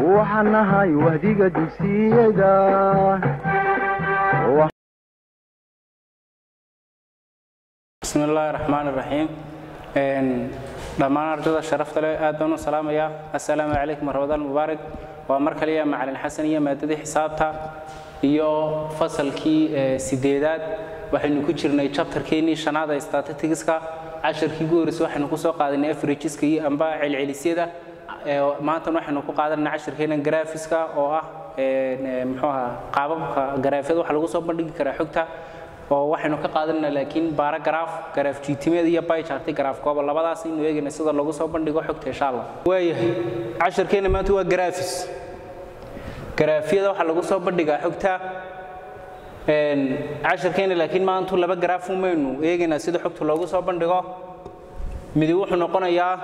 waxaan nahay wahdiga dugsiyada bismi illaahi raxmaan iraxiim dhammaan ardayda sharafta leh aad baan u salaamayaa assalaamu calaykum ramadaan mubaarak waa mar kaliya macalin xasan iyo maadadii xisaabta iyo fasalkii sideedaad waxaynu ku jirnay jabtarkeennii shanaad ee statistics-ka casharkii ugu horreysay waxaynu ku soo qaadanay averageska iyo amba celcelisyada maantana waxaynu ku qaadanay casharkeennan graphiska oo ah muxuu ahaa qaababka garaafyada waxa lagu soo bandhigi karaa xogta oo waxaynu ka qaadanayna laakiin baara garaaf garaaf jiitimeed iyo baycharti garaaf kooba labadaas aynu eegayna sida lagu soo bandhigo xogta insha allah waayahay casharkeenna maanta waa garaafis garaafyada waxaa lagu soo bandhigaa xogta casharkeenna laakiin maantu laba garaaf umaynu eegaynaa sida xogta loogu soo bandhigo midi wuxuu noqonayaa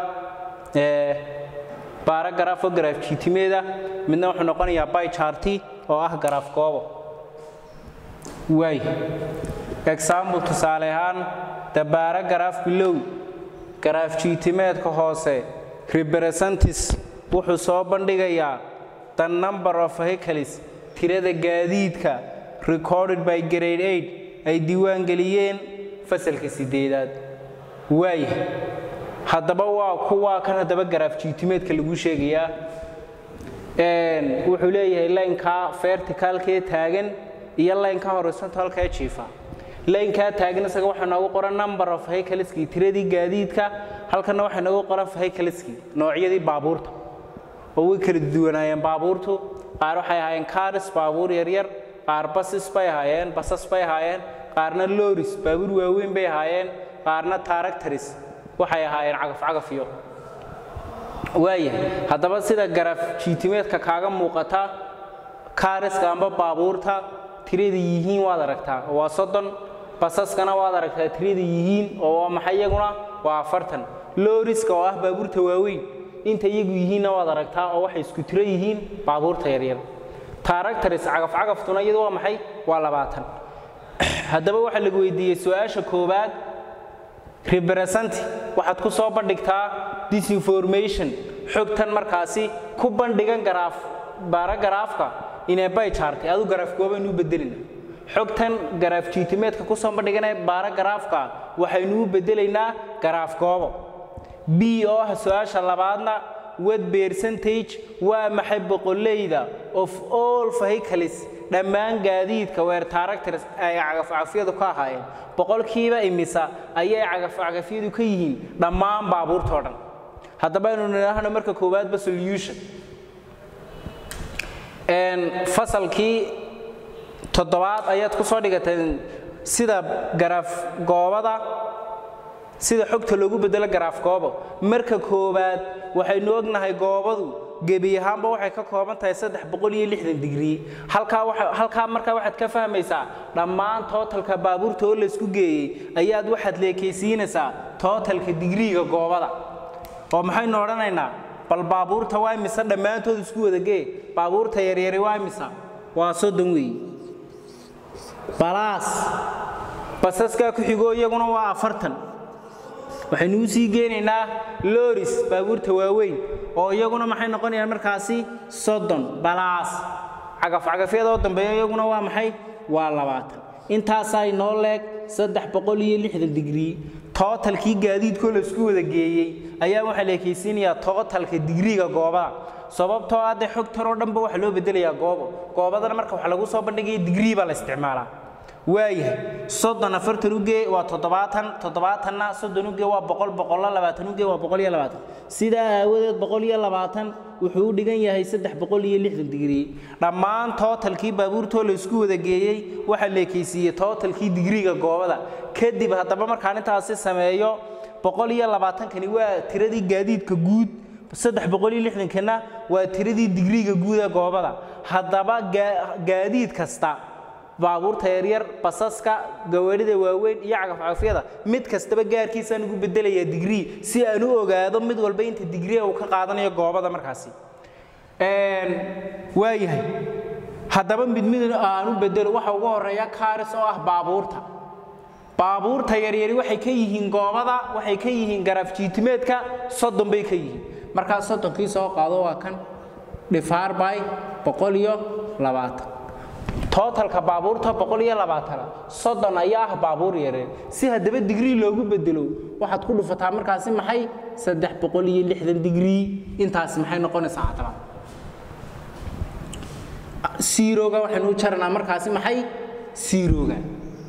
baara garaaf oo garaaf jiitimeeda midna wuxuu noqonayaa baycharti oo ah garaaf koobo waay example tusaale ahaan dabaara garaaf bilow garaaf jiitimeedka hoose representis wuxuu soo bandhigayaa the number of vehicles tirada gaadiidka recorded by grade 8 ay diiwaan geliyeen fasalka sideedaad waaya haddaba waa kuwaa kan haddaba garaaf jiitimeedka lagu sheegayaa wuxuu leeyahay laynkaa verticalkee taagan iyo laynka horizontalkee jiifa laynkaa taagan isaga waxaa noogu qoran number of vehicleski tiradii gaadiidka halkana waxaa noogu qoran vehicleski noocyadii baabuurta oo way kala duwanaayeen baabuurtu qaar waxay ahaayeen cars baabuur yaryar qaar basis bay ahaayeen basas bay ahaayeen qaarna loris baabuur waaweyn bay ahaayeen qaarna taaractaris waxay ahaayeen cagafcagafiyo waayahay haddaba sida garaaf jiitimeedka kaaga muuqata kaariska amba baabuurta tirada yihiin waad aragtaa waa soddon basaskana waad aragtaa tirada yihiin oo waa maxay iyaguna waa afartan looriska oo ah baabuurta waaweyn inta iyagu yihiinna waad aragtaa oo waxay isku tiro yihiin baabuurta yaryar taaractaris cagafcagaftuna iyadu waa maxay waa labaatan haddaba waxaa lagu weydiiyey su-aasha koowaad representy waxaad ku soo bandhigtaa disinformation xogtan markaasi ku bandhigan garaaf baara garaafka inay bay jaartay adu garaaf goobaynu u bedelina xogtan garaaf jiitimeedka ku soo bandhiganee baara garaafka waxaynu u bedelaynaa garaaf goobo b oo ah su-aasha labaadna wad percentage waa maxay boqoleyda of all vehicles dhammaan gaadiidka weer taaractors ay cagafcagafyadu ka ahaayeen boqolkiiba imisa ayay cagafcagafyadu ka yihiin dhammaan baabuurtoo dhan haddaba aynu nidhaahno marka koowaadba solution fasalkii toddobaad ayaad ku soo dhigateen sida garaaf goobada sida xogta loogu bedelo garaaf goobo marka koowaad waxaynu ognahay goobadu gebi ahaanba waxay ka kooban tahay saddex boqol iyo lixdan digrii halkaa halkaa markaa waxaad ka fahmaysaa dhammaan tootalka baabuurta oo laysku geeyey ayaad waxaad leekaysiinaysaa tootalka digriiga goobada oo maxaynu odhanaynaa bal baabuurta waa imisa dhammaantood isku wadagee baabuurta yaryari waa imisa waa soddon weeye balaas basaskaa ku xigoo iyaguna waa afartan waxaynu u sii geenaynaa loris baabuurta waaweyn oo iyaguna maxay noqonayaan markaasi soddon balaas cagafcagafyada oo dambeeya iyaguna waa maxay waa labaatan intaasaa inoo leeg saddex boqol iyo lixdan digrii tootalkii gaadiidkoo laisku wada geeyey ayaa waxaa la ekaysiinayaa tootalka digriiga goobada sababtoo ah dee xogtan oo dhanba waxaa loo bedelayaa goobo goobadana marka waxa lagu soo bandhigaya digrii baa la isticmaalaa waayahay soddon afartan ugee waa toddobaatan toddobaatanna soddon ugee waa boqol boqollo labaatan ugee waa boqol iyo labaatan sidaa aawadeed boqol iyo labaatan wuxuu u dhigan yahay saddex boqol iyo lixdan digrii dhammaan tootalkii baabuurtoo la isku wada geeyey waxaa la ekaysiiyey tootalkii digriiga goobada kadib haddaba markaan intaasi sameeyo boqol iyo labaatankani waa tiradii gaadiidka guud saddex boqol iyo lixdankana waa tiradii digriiga guud ee goobada haddaba gaadiid kasta baabuurta yaryar basaska gawaarida waaweyn iyo cagafcagafyada mid kastaba gaarkiisaan ugu bedelayaa digrii si aan u ogaado mid walba inta digrii uu ka qaadanayo goobada markaasi waayahay haddaba mid mid aan u bedelo waxa ugu horeeya kaaris oo ah baabuurta baabuurta yaryari waxay ka yihiin goobada waxay ka yihiin garaaf jiitimeedka soddon bay ka yihiin markaa soddonkii soo qaado waa kan dhifaar by boqol iyo labaatan tootalka baabuurta boqol iyo labaatana soddon ayaa ah baabuur yareen si haddaba digrii loogu bedelo waxaad ku dhufataa markaasi maxay saddex boqol iyo lixdan digrii intaasi maxay noqonaysaa haddaba siiroga waxaynu u jaranaa markaasi maxay siiroga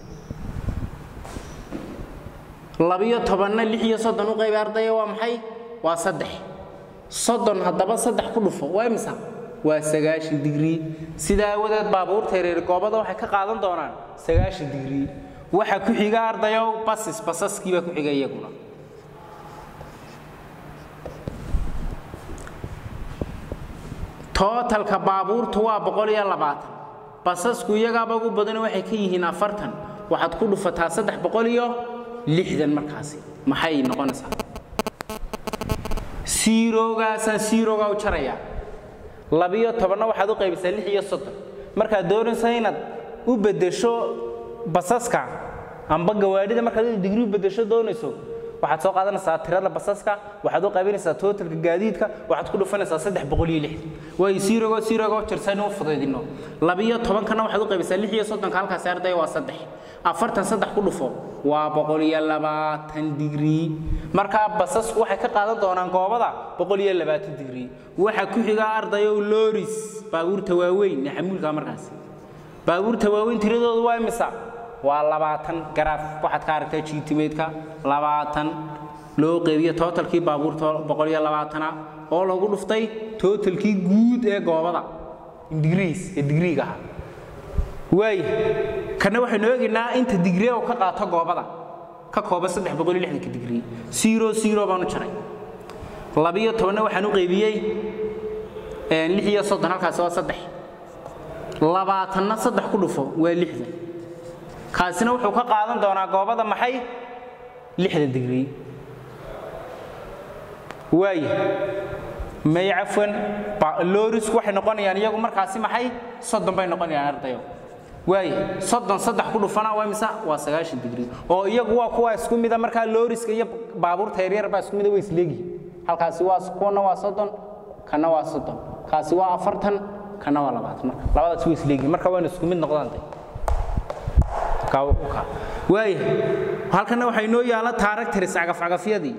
labiyo tobanna lix iyo soddon u qaybi ardaya waa maxay waa saddex soddon haddaba saddex ku dhufo waa imisa waa sagaashan digrii sidaa awadeed baabuurta yareer goobada waxay ka qaadan doonaan sagaashan digrii waxa ku xiga ardayow basis basaskii baa ku xiga iyaguna tootalka baabuurtu waa boqol iyo labaatan basasku iyagaaba ugu badan waxay ka yihiin afartan waxaad ku dhufataa saddex boqol iyo lixdan markaasi maxay noqonaysaa siiroogaasaan siiroogaa u jarayaa labiyo tobanna waxaad u qaybisaa lix iyo soddon markaad doonaysa inaad u beddesho basaska amba gawaadhida markaad digrii u beddesho doonayso waxaad soo qaadanaysaa tirada basaska waxaad u qaybinaysaa tootalka gaadiidka waxaad ku dhufanaysaa saddex boqol iyo lixdan waayo siirogoo siirogoo jirsan u fudaydino labiyo tobankana waxaad u qaybisaa lix iyo soddonka halkaasi ardaya waa saddex afartan saddex ku dhufo waa boqol iyo labaatan digrii markaa basasku waxay ka qaadan doonaan goobada boqol iyo labaatan digrii waxa ku xiga ardayow looris baabuurta waaweyn ee xamuulka markaasi baabuurta waaweyn tiradoodu waa imisa waa labaatan garaaf waxaad ka aragtaa jiitimeedka labaatan loo qeybiyo tootalkii baabuurta boqol iyo labaatana oo lagu dhuftay tootalkii guud ee goobada digriis ee digriiga ahaa waaya kana waxaynu eegaynaa inta digrii oo ka qaato goobada ka kooban saddex boqol iyo lixdanka digrii zero zero baan u jaray labiyo tobanna waxaan u qeybiyey lix iyo soddon halkaasi waa saddex labaatanna saddex ku dhufo waa lixdan kaasina wuxuu ka qaadan doonaa goobada maxay lixdan digrii waaya may cafwan loorisku waxay noqonayaan iyagu markaasi maxay soddon bay noqonayaan ardayo waaya soddon saddex ku dhufana waa imisa waa sagaashan digrii oo iyagu waa kuwa isku mida markaa looriska iyo baabuurta yaryar baa isku mida way isleegihiin halkaasi waa kuwana waa soddon kana waa soddon kaasi waa afartan kana waa labaatan marka labadaas way isleegihiin marka waana isku mid noqdaan de waaya halkana waxaa inoo yaala taaragtaris cagafcagafyadii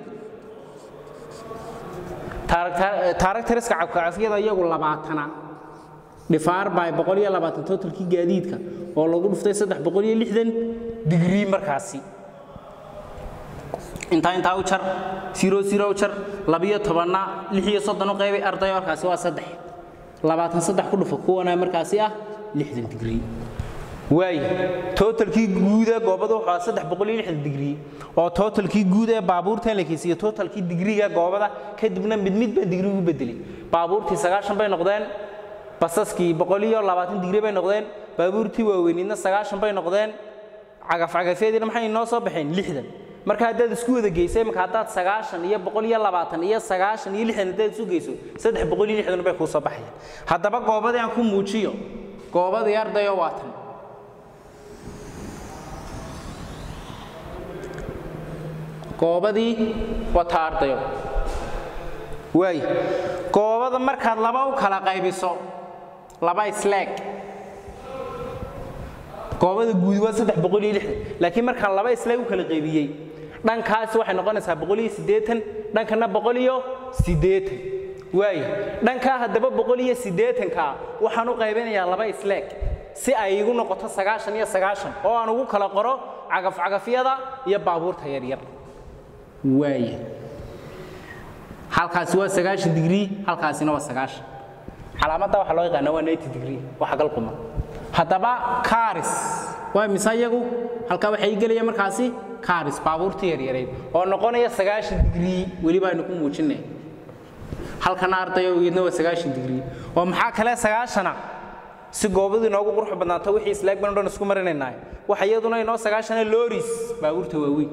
taaragtariska cagafcagafyada iyagu labaatana dhifaar by boqol iyo labaatan totalkii gaadiidka oo lagu dhuftay saddex boqol iyo lixdan digrii markaasi intaa intaa u jar zero zero u jar labiyo tobanna lix iyo soddon u qaybay ardayo markaasi waa saddex labaatan saddex ku dhufa kuwana markaasi ah lixdan digrii waaya tootalkii guuda goobada wuxuu ahaa saddex boqol iyo lixdan digrii oo tootalkii guud ee baabuurtan la keysiiyo tootalkii digriga goobada kadibna mid mid baa digrii ugu bedelay baabuurtii sagaashan bay noqdeen basaskii boqol iyo labaatan digrii bay noqdeen baabuurtii waaweyniidna sagaashan bay noqdeen cagafcagafyadiina maxay inoo soo baxeen lixdan marka haddaad isku wada geysay imika haddaad sagaashan iyo boqol iyo labaatan iyo sagaashan iyo lixdan haddaad isu geyso saddex boqol iyo lixdan bay kuu soo baxayaan haddaba goobadii aan ku muujiyo goobadii ardayo waa tan goobadii wata ardayo waay goobada markaad laba u kala qaybiso laba isleeg goobada guud waa saddex boqol iyo lixdan laakiin markaan laba isleeg u kala qaybiyey dhankaasi waxay noqonaysaa boqol iyo siddeetan dhankana boqol iyo siddeetan waaya dhankaa haddaba boqol iyo siddeetankaa waxaan u qaybinayaa laba isleeg si ay igu noqoto sagaashan iyo sagaashan oo aan ugu kala qoro cagafcagafyada iyo baabuurta yaryar waaya halkaasi waa sagaashan digrii halkaasina waa sagaashan calaamadda waxaa loo yaqaana waa ninety degree waa xagal quman haddaba karis waa mise iyagu halkaa waxay gelaya markaasi karis baabuurtii yaryareyd oo noqonaya sagaashan digrii weli baaynu ku muujinay halkana ardayo iyadna waa sagaashan digrii oo maxaa kale sagaashana si goobadu inoogu qurux badnaato wixii islaag ban dhan isku marinaynaa waxa iyaduna inoo sagaashana loris baabuurta waaweyn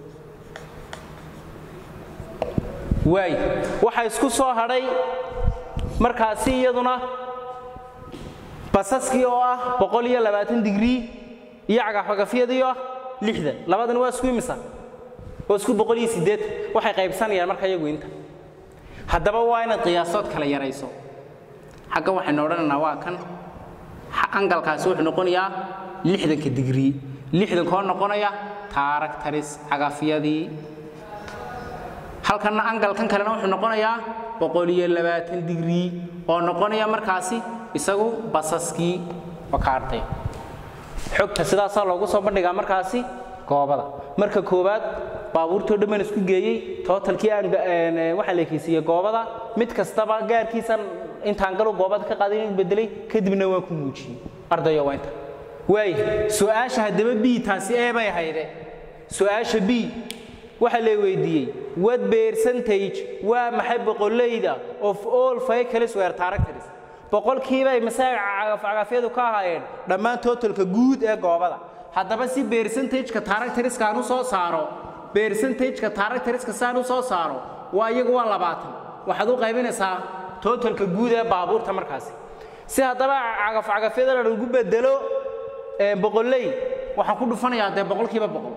waay waxaa isku soo hadhay markaasi iyaduna basaskii oo ah boqol iyo labaatan digrii iyo cagafcagafyadii oo ah lixdan labadan waa isku imisa waa isku boqol iyo siddeetan waxay qaybsanayaan marka iyagu inta haddaba waa inaad qiyaasood kala yarayso xagga waxaynu odhanaynaa waa kan angalkaasi wuxuu noqonayaa lixdanka digrii lixdankoo noqonaya taaragtaris cagafyadii halkanna angalkan kalena wuxuu noqonayaa boqol iyo labaatan digrii oo noqonaya markaasi isagu basaskii wakaartay xogta sidaasaa loogu soo bandhigaa markaasi goobada marka koowaad baabuurtoo dhammaan isku geeyey tootalkii aan waxaa la ekeysiiyey goobada mid kastaba gaarkiisan intaan galo goobada ka qaaday inuu bedelay kadibna waan ku muujiyey ardayo waa inta waay su-aasha haddaba b taasi ee bay ahayde su-aasha b waxaa la weydiiyey what percentage waa maxay boqolleyda of all vehicles were characters boqolkiibay masaaga cagafcagafyadu ka ahaayeen dhammaan totalka guud ee goobada haddaba si percentageka characteriska aan u soo saaro percentageka characteriska saan u soo saaro waa iyagu waa labaatan waxaad u qaybinaysaa totalka guud ee baabuurta markaasi si haddaba cagafcagafyada lagu bedelo boqolley waxaan ku dhufanayaa dee boqolkiiba boqol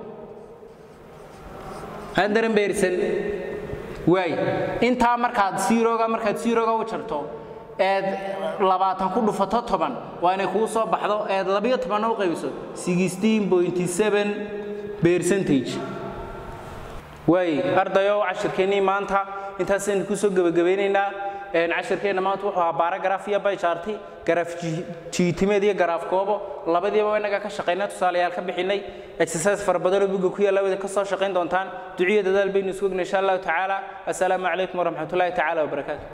handaran beersan waay intaa markaad siiroga markaad siiroga u jarto eed labaatan ku dhufato toban waa inay kuu soo baxdo eed labiyo tobanna u qaybiso sixteen pointy seven percentage waay ardayo cashirkeennii maanta intaasaynu kusoo gebagabaynaynaa cashirkeenna maanta wuxuu ahaa baaragraf iyo bayjaarti garaaf jiitimeed iyo garaaf koobo labadiiba inaga ka shaqaynay tusaalayaal ka bixinay exercise fara badanoo buga ku yaalla wada ka soo shaqayn doontaan duciya dadaal baynu isku ogna insha allahu tacaala assalaamu calaykum waraxmatullaahi tacaala wabarakaatu